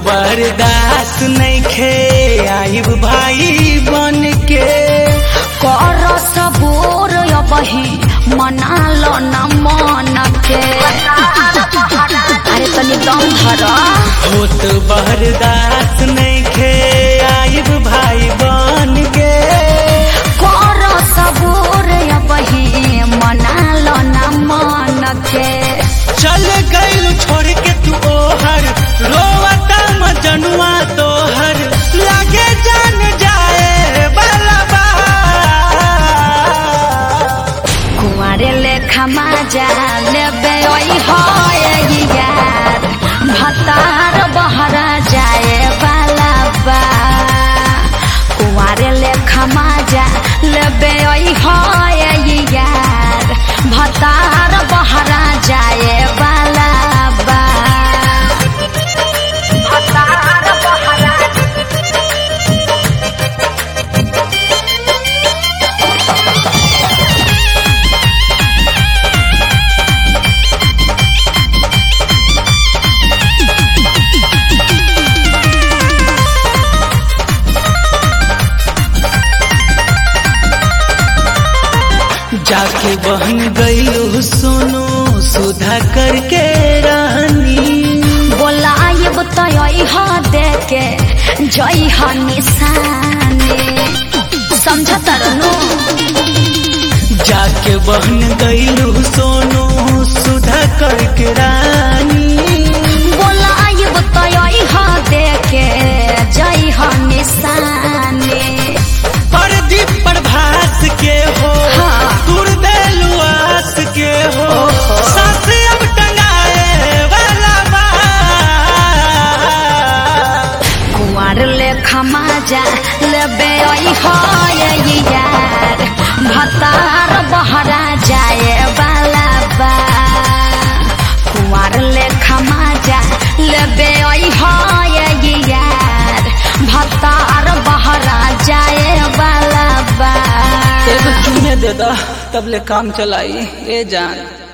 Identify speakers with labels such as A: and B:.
A: बर्दाश्त नइखे आइब भाई बन के
B: कर सबोर अबही मना लो न मन के अरे तनी दम धर
A: होत बर्दाश्त नइखे आइब भाई बन के
B: कर सबोर अबही मना लो न मन के
A: चल गइल छोड़ के तू ओहर रोवता मजनुआ तोहर लागे जान जाए बाला बा
B: कुंवारे लेखा माजा लेबे ओई होए यार भतार बहरा जाए वाला बा कुंवारे लेखा माजा लेबे ओई होए यार भतार बहरा जाए वाला बा भतार बहरा
A: जाके बहन गइलू सोनू सुधा करके रानी
B: बोलायब तय ह देके जय ह निशाने समझ तरनु
A: जाके बहन गइलू सोनू सुधा करके रानी
B: बोलायब तय ह देके जय ह निशाने
A: परदीप प्रभास के हो
B: हाँ।
A: तुर देलुआस के हो
B: ओहो।
A: साथ अब टंगाए वाला बा
B: कुंवर लेखा माजा लेबे ओई होए यार भतार बहरा जाए वाला बा कुंवर लेखा माजा लेबे ओई होए यार भतार बहरा जाए वाला बा
A: एगो चुने दे दा तब ले काम चलाई ए जान